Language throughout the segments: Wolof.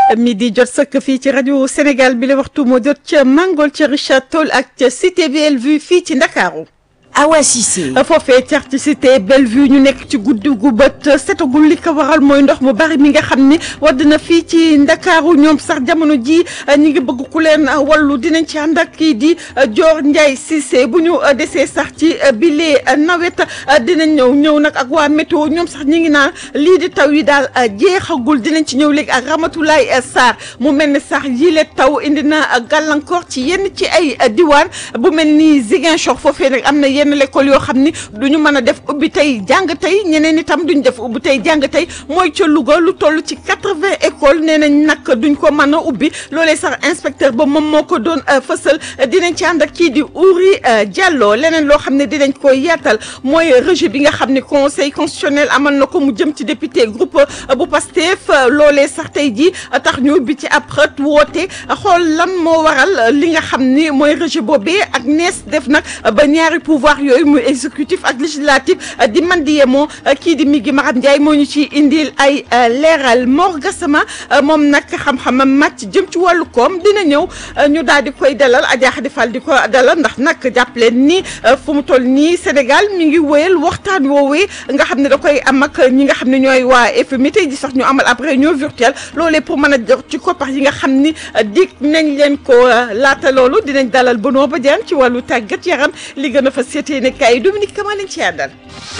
midi jot sëkk fii ci rajo Sénégal bi la waxtu moo jot ca Mangol ca Richard Toll ak ca Cité Bellevue fii ci Ndakaaru Awa Cissé foofee car ci cité Bellevue ñu nekk ci guddi gu bët setagul li ko waral mooy ndox mu bari mi nga xam ni wadd na fii ci ndakaaru ñoom sax jamono ji ñi ngi bëgg ku leen wallu dinañ ci ànd ak kii di Dior Ndiaye Cissé bu ñu desee sax ci bile nawet dinañ ñëw ñëw nag ak waa météo ñoom sax ñi ngi naan lii di taw yi daal jeexagul dinañ ci ñëw léegi ak Ramatoulaye Sarr mu mel ni sax yile taw indi na gàllankoor ci yenn ci ay diwaan bu mel ni Ziguinchor foofee nag am na yenn l'école yoo xam ni du ñu mën a def ubbi tey jàng tey ñeneen itam duñ def ubbi tey jàng tey mooy ca Louga lu toll ci quatre-vingts écoles nee nañ nag duñ ko mën a ubbi loolee sax inspecteur ba moom moo ko doon fësal dinañ ci ànd ak kii di Ouri Diallo leneen loo xam ne dinañ ko yaatal mooy rejet bi nga xam ne conseil constitutionnel amal na ko mu jëm ci député groupe bu Pastef loolee sax tey jii tax ñu ubbi ci ab xët woote xool lan moo waral li nga xam ni mooy rejet boobee ak nees def nag ba ñaari pouvoir yooyu muy exécutif ak législatif di man di yemoo kii di mi gi Maram Ndiaye moo ñu ci indil ay leeral Mor Gassama moom nag xam-xamam màcc jëm ci wàllu koom dina ñëw ñu daal di koy dalal Adja Khady Fall di ko dalal ndax nag jàpp leen ni fu mu toll nii Sénégal mi ngi wéyal waxtaan woowee nga xam ne da koy am ak ñi nga xam ne ñooy waa FMI tey ji sax ñu amal ab réunion virtuelle loolee pour mën a jox ci koppar yi nga xam ni dig nañ leen ko laata loolu dinañ dalal Benoît Badiane ci wàllu tàggat yaram li gën a fa seetee ne kay Dominique Kama lañ ci àndal.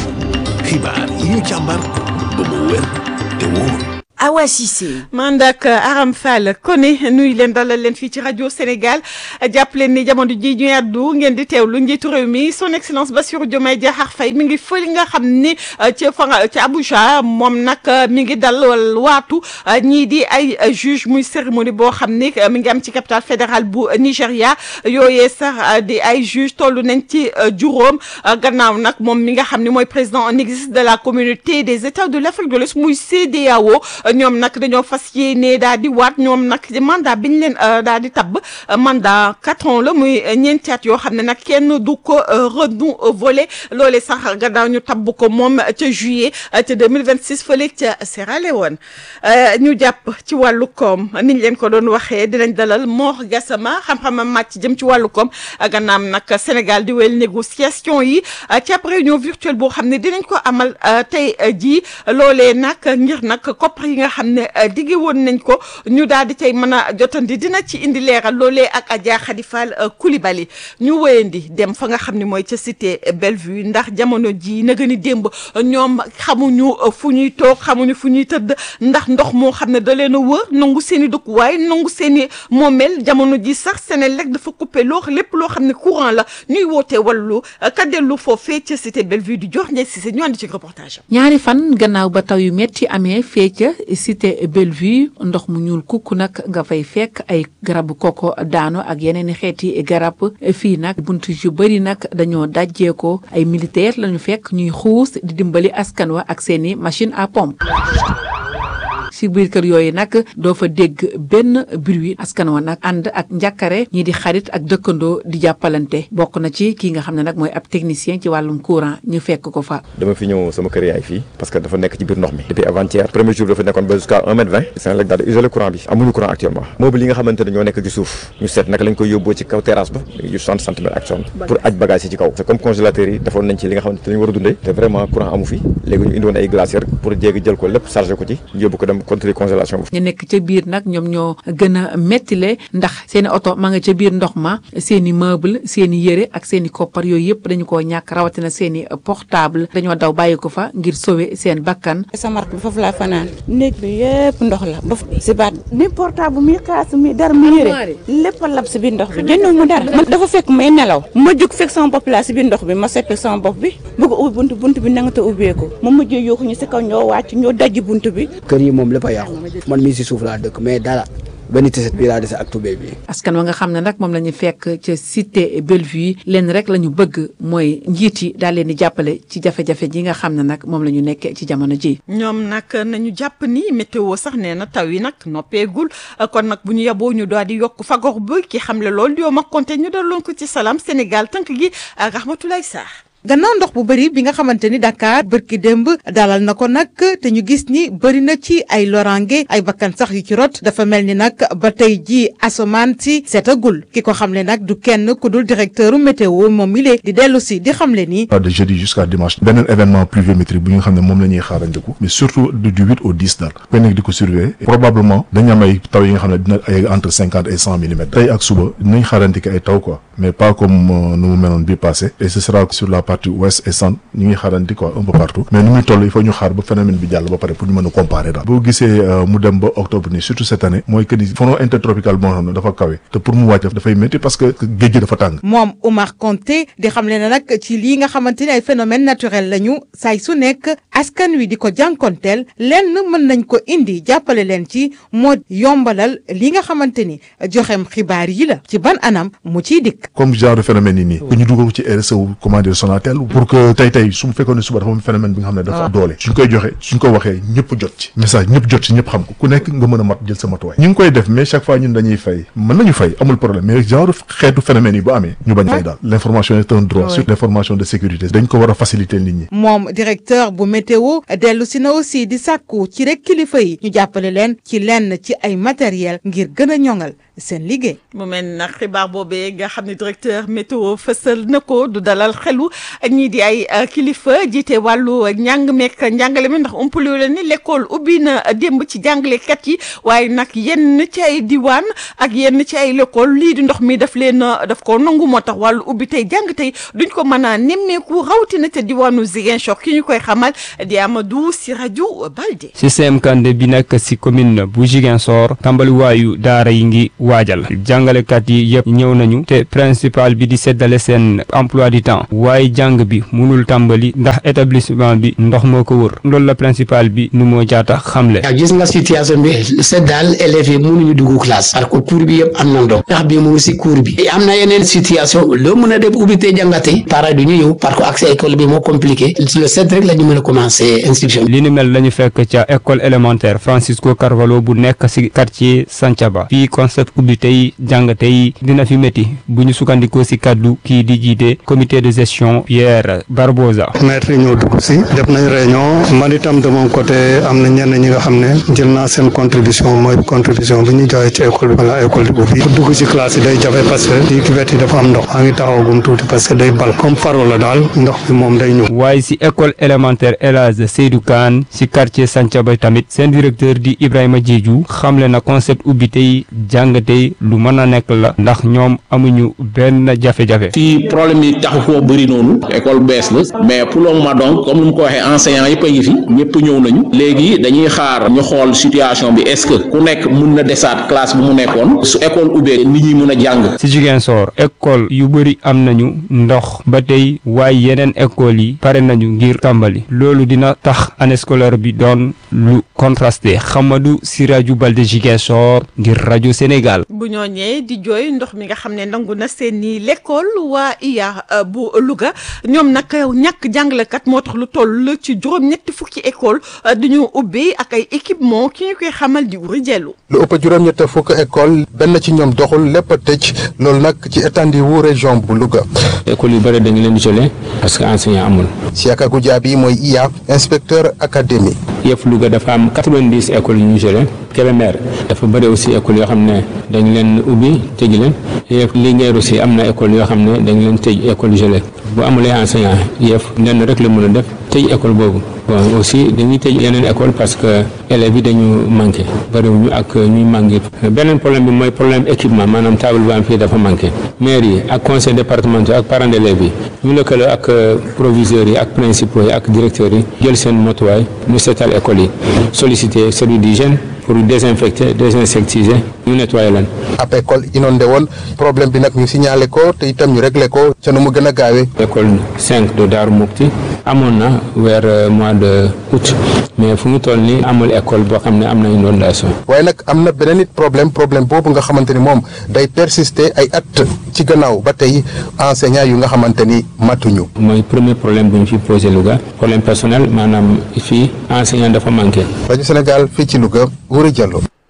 xibaar yi ñu càmbar ba mu wér te wóor. Awa Cissé man ak Aram Fall Koné nuyu leen dalal leen fii ci rajo Sénégal jàpp leen ni jamono ji ñu àddu ngeen di teewlu njiitu réew mi son excellence Bassirou Diomaye Diakhar Faye mi ngi fële nga xam ni ca fa ca Abuja moom nag mi ngi dal waatu ñii di ay juge muy cérémonie boo xam ni mi ngi am ci capitale fédérale bu Nigéria yooyee sax di ay juge toll nañ ci juróom gannaaw nag moom mi nga xam ni mooy président en exercice de la communauté des états de l'Afrique de l'Ouest muy CEDEAO ñoom nag dañoo fas yéene daal di waat ñoom nag mandat bi ñu leen daal di tabb mandat quatre ans la muy ñeenti at yoo xam ne nag kenn du ko renouvelé loolee sax gannaaw ñu tabb ko moom ca juillet ca 2026 fële ca Sierra Leone ñu jàpp ci wàllu koom niñ leen ko doon waxee dinañ dalal Mor Gassama xam-xamam màcc jëm ci wàllu koom gannaaw nag Sénégal di wéyal négociation yi ci ab réunion virtuelle boo xam ne dinañ ko amal tey jii loolee nag ngir nag koppar yi nga xam ne digge woon nañ ko ñu daal di tey mën a jotandi dina ci indi leeral loolee ak Adja Khady Fall Coulibaly ñu wéyandi dem fa nga xam ne mooy ca cité Bellevue ndax jamono ji na gën a démb ñoom xamuñu fu ñuy toog xamuñu fu ñuy tëdd ndax ndox moo xam ne da leen a wër nangu seen i dëkkuwaay nangu seen i moomeel jamono ji sax Senelec dafa coupé loo lépp loo xam ne courant la ñuy woote wàllu ka dellu foofee ca cité Bellevue di jox Ndiaye Cissé ñu ànd ci reportage ñaari fan gannaaw ba taw yu metti amee fee ca cité Bellevue ndox mu ñuul kukk nag nga fay fekk ay garabu koko daano ak yeneen i xeeti garab fii nag bunt yu bëri nag dañoo dajjee ko ay militaire lañu fekk ñuy xuus di dimbali askan wa ak seeni machine à pompe ci biir kër yooyu nag doo fa dégg benn bruit askan wa nag ànd ak njàkkare ñii di xarit ak dëkkandoo di jàppalante bokk na ci kii nga xam ne nag mooy ab technicien ci wàllum courant ñu fekk ko fa dama fi ñëw sama kër yaay fii parce que dafa nekk ci biir ndox mi depuis avant-hier premier jour dafa nekkoon ba jusqu'à un mètre vingt Senelec daal di isolé courant bi amuñu courant actuellement mobile yi nga xamante ne ñoo nekk ci suuf ñu seet naka lañ koy yóbboo ci kaw terrasse ba yu soixante centimètres ak soixante pour aj bagage yi ci kaw c'est comme congélateur yi defoon nañ ci li nga xamante ne lañu war a dundee te vraiment courant amu fi léegi ñu indi woon ay glacière pour jéegi jël ko lépp chargé ko ci yóbbu ko dem contrôler congélation ñu nekk ca biir nag ñoom ñoo gën a mettile ndax seeni oto ma nga ca biir ndox ma seeni meuble seeni yére ak seeni koppar yooyu yëpp dañu koo ñàkk rawatina seeni portable dañoo daw bàyyi ko fa ngir sauver seen bakkan sama rakk bi foofu laa fanaan néeg bi yëpp ndox la ba si baat ni portable mi kaas mi dara mi yére lépp a lab si biir ndox bi jëndul mu dara man dafa fekk may nelaw ma jóg fekk sama bopp laa si biir ndox bi ma seppi sama bopp bi bëgg ubbi bunt bunt bi nanga te ubbeeku ma mujjee yuuxu ñu si kaw ñoo wàcc ñoo dajji bunt bi kër yi moom lépp a yàqu man mii si suuf laa dëkk mais dara benn tiset bii laa dese ak tubéy bi askan wa nga xam ne nag moom la ñu fekk ca cité Bellevue leen rek la ñu bëgg mooy njiit yi daal leen di jàppale ci jafe-jafe ji nga xam ne nag moom la ñu nekkee ci jamono ji ñoom nag nañu jàpp ni météo sax nee na taw yi nag noppeegul kon nag bu ñu yaboo ñu daal di yokk fagor bi ki xam le loolu di yow ma konte ñu daloon ko ci Salam Sénégal tënk gi ak Rahmatulaye Sarr gannaaw ndox bu bëri bi nga xamante ni Dakar bërki démb dalal na ko nag te ñu gis ni bëri na ci ay lorange ay bakkan sax yu ci rot dafa mel ni nag ba tey ji asamaan si setagul ki ko xamle nag du kenn ku dul directeur météo moom mi lee di dellu si di xamle ni. de jeudi jusqu'à dimanche beneen événement pluviométrique bu ñu xam ne moom la ñuy xaarandiku mais surtout du du huit au dix daal koy nekk di ko surveiller probablement dañu am ay taw yi nga xam ne dina ay entre cinquante et cent millimètres tey ak suba dinañ xaarandiki ay taw quoi mais pas comme nu mu meloon bi passé et ce sera sur la partie ouest et centre ñu ngi xaarandi quoi un peu partout mais nu muy toll il faut ñu xaar ba phénomène bi jàll ba pare pour ñu mën a comparer daal boo gisee mu dem ba octobre nii surtout cette année mooy que ni front intertropical boo xam ne dafa kawe te pour mu wàcc dafay métti parce que géej gi dafa tàng moom Oumar Konté di xam le ne nag ci lii nga xamante ni ay phénomène naturel lañu saay su nekk askan wi di ko jànkonteel lenn mën nañ ko indi jàppale leen ci moo yombalal li nga xamante ni joxem xibaar yi la ci ban anam mu ciy dikk comme genre phénomène yi nii que ñu dugal ko ci RSE wu comment dire Sonatel pour que tey tey su mu fekkoon ne suba dafa am phénomène bi nga xam ne dafa doole suñ koy joxe suñ ko waxee ñëpp jot ci message ñëpp jot ci ñëpp xam ko ku nekk nga mën a mat jël sa matuwaay ñu ngi koy def mais chaque fois ñun dañuy fay mën nañu fay amul problème mais genre xeetu phénomène yi bu amee ñu bañ fay daal l'information est un droit surtout l'information de sécurité dañ ko war a faciliter nit ñi moom directeur bu météo dellu si na aussi di sàkku ci rek kilifa yi ñu jàppale leen ci lenn ci ay matériel ngir gën a ñoŋal seen liggéey. mu mel ni nag xibaar boobee nga xam ne directeur météo fësal na ko du dalal xelu ñii di ay kilifa jiite wàllu njàng meek njàngale mi ndax umpale leen ni l'école ubbi na démb ci jàngalekat yi waaye nag yenn ci ay diwaan ak yenn ci ay l'école lii di ndox mi daf leen daf ko nangu moo tax wàllu ubbi tey jàng tey duñ ko mën a nemmeeku rawatina te diwaanu Ziguinchor ki ñu koy xamal di Amadou si rajo Balde. système Kandé bi nekk si commune bu Ziguinchor tàmbaliwaayu daara yi ngi waajal jàngalekat yi yëpp ñëw nañu te principal bi di seddale seen emploi du temps waaye jàng bi munul tàmbali ndax établissement bi ndox moo ko wër loolu la principal bi nu moo jaata xamle. gis nga situation bi c'est daal élèves yi mënuñu dugg classe parce que cours bi yëpp am na ndox ndax bi mu ngi si cours bi am na yeneen situation loo mën a def ubbi te jàngate parents du ñu ñëw parce que accès école bi moo compliqué le sept rek la ñu mën a commencer inscription li ni mel lañu fekk ca école élémentaire Francisco Carvalho bu nekk si quartier Santhiaba fii concept ubbi tey jàng tey dina fi métti bu ñu sukkandikoo si kaddu kii di jiite comité de gestion Pierre Barbosa. maître yi ñoo dugg si def nañ réunion man itam de mon côté am na ñenn ñi nga xam ne jël naa seen contribution mooy contribution bi ñu joxe ci école bi wala école bi ubbi pour dugg si classe yi day jafe parce que di cuvette yi dafa am ndox maa ngi taxawagum tuuti parce que day bal comme faro la daal ndox bi moom day ñëw. waaye si école élémentaire El Hadj Seydou Kane si quartier Santhiaba tamit seen directeur di Ibrahima Diédhiou xamle na concept ubbi tey jàng tey lu mën a nekk la ndax ñoom amuñu benn jafe-jafe. fii problème yi taxu koo bëri noonu école bees la mais pour le moment donc comme ni mu ko waxee enseignants yëpp a ngi fi ñëpp ñëw nañu léegi dañuy xaar ñu xool situation bi est-ce que ku nekk mun na desaat classe bu mu nekkoon su école ubbee nit ñi mun a jàng. si Ziguinchor école yu bëri am nañu ndox ba tey waaye yeneen école yi pare nañu ngir tàmbali loolu dina tax année scolaire bi doon lu contrasté Hamadou Sirajou Balde Ziguinchor ngir rajo Sénégal. bu ñooñee di jooy ndox mi nga xam ne nangu na seen i l'école waa iya bu Louga ñoom nag ñàkk jàngalekat moo tax lu toll ci juróom-ñetti fukki école dañu ubbi ak ay équipement ki ñu koy xamal di wuri jellu lu ëpp juróom-ñett fukk école benn ci ñoom doxul lépp a tëj loolu nag ci étendue wu région bu Louga. école yu bëri dañu leen di gelé parce que enseignant amul. Siaka Goudiaby mooy IA inspecteur académie. yëf Louga dafa am quatre-vingt-dix écoles yu ñu gelé Kébémer dafa bëri aussi école yoo xam ne dañu leen ubbi tëj leen yëf Linguère aussi am na école yoo xam ne dañu leen tëj école gelé bu amulee enseignant yëf lenn rek la mën a def tëj école boobu bon aussi dañuy tëj yeneen école parce que élèves yi dañu manqué bëriwuñu ak ñuy manqué beneen problème bi mooy problème équipement maanaam table bu am fii dafa manqué maire yi ak conseil départemental ak parents d'élèves yi ñu lëkkaloo ak proviseurs yi ak principaux yi ak directeurs yi jël seen motuwaay ñu seetal école yi solliciter service d'hygiène pour désinfecter désinsectiser ñu nettoyer leen. ab école inondé woon problème bi nag ñu signalé ko te itam ñu réglé ko ca nu mu gën a gaawee. école 5 de Darou Moukhty amoon na weer mois de août mais fu mu toll nii amul école boo xam ne am na inondation. waaye nag am na beneen it problème problème boobu nga xamante ni moom day persister ay at ci gannaaw ba tey enseignant yu nga xamante ni matuñu. mooy premier problème bu ñu fi posé Louga problème personnel maanaam fii enseignant dafa manqué. rajo Sénégal fii ci Louga Wuri Diallo.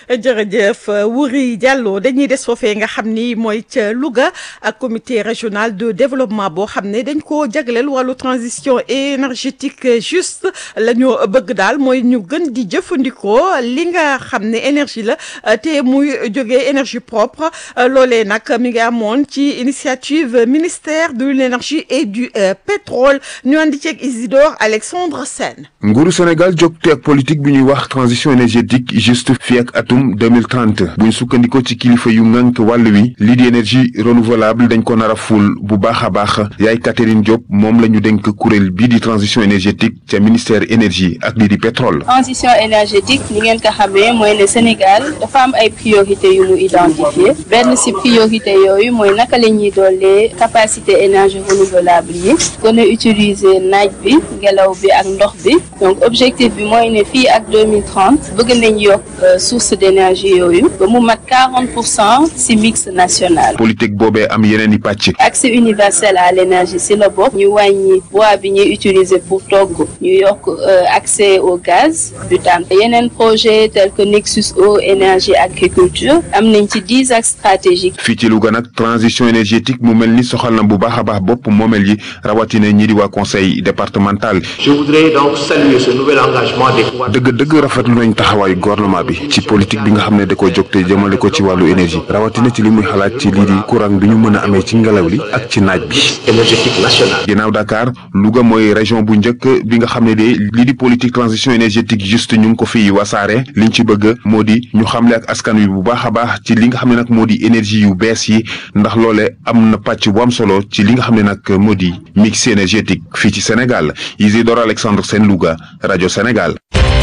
jërëjëf Wuri Diallo dañuy des foofee nga xam ni mooy ca Louga ak comité régional de développement boo xam ne dañ koo jagleel wàllu transition énergétique juste la ñu bëgg daal mooy ñu gën di jëfandikoo li nga xam ne énergie la te muy jógee énergie propre loolee nag mi ngi amoon ci initiative ministère de l'énergie et du pétrole ñu andi ceeg Isidore Alexandre Sène nguuru Sénégal jógte ak politique bi ñuy wax transition énergétique juste fii ak atum 2030 buñ sukkandikoo ci kilifa yu ngànk wàll wi lii di énergie renouvelable dañ ko nar a ful bu baax a baax yaay Catherine Diop moom la ñu dénk kuréel bii di transition énergétique ca ministère énergie ak lii di pétrole transition énergétique ni ngeen ko xamee mooy ne Sénégal dafa am ay priorité yu mu identifié benn ci priorité yooyu mooy naka la ñuy doolee capacité énergie renouvelable yi gën a utiliser naaj bi ngelaw bi ak ndox bi donc objectif bi mooy ne fii ak 2030 bëgg nañ yokk source d'énergie yooyu ba mu mat 40 pour cent ci mix national politique boobee am yeneen i pàcc accès universel à l'énergie ci la bokk ñu wàññi bois bi ñuy utiliser pour togg ñu yokk accès au gaz butane yeneen projet tel que Nexus eau énergie agriculture am nañ ci dix axes stratégiques fii ci Louga nag transition énergétique mu mel ni soxal na bu baax a baax bopp moomel yi rawatina ñi di waa conseil départemental Je voudrais donc saluer ce nouvel engagement des pouvoirs dëgg-dëgg rafetlu nañ taxawaayu gouvernement bi ci politique bi nga xam ne da koy jóg te jëmale ko ci wàllu énergie rawatina ci li muy xalaat ci lii di courant bi ñu mën a amee ci ngelaw li ak ci naaj bi. énergétique nationale. ginnaaw Dakar Louga mooy région bu njëkk bi nga xam ne de lii di politique transition énergétique juste ñu ngi ko fi wasaare liñ ci bëgg moo di ñu xamle ak askan wi bu baax a baax ci li nga xam ne nag moo di énergie yu bees yi ndax loole am na pàcc bu am solo ci li nga xam ne nag moo di mix énergétique fii ci Sénégal Isidore Alexandre Sène Louga rajo Sénégal.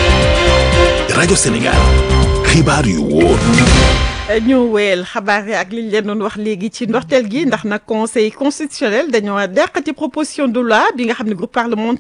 rajo Sénégal xibaar yu wóor. ñu wéyal xabaar yi ak liñ leen doon wax léegi ci ndorteel gi ndax nag conseil constitutionnel dañoo dàq ci proposition de loi bi nga xam ne groupe parlementaire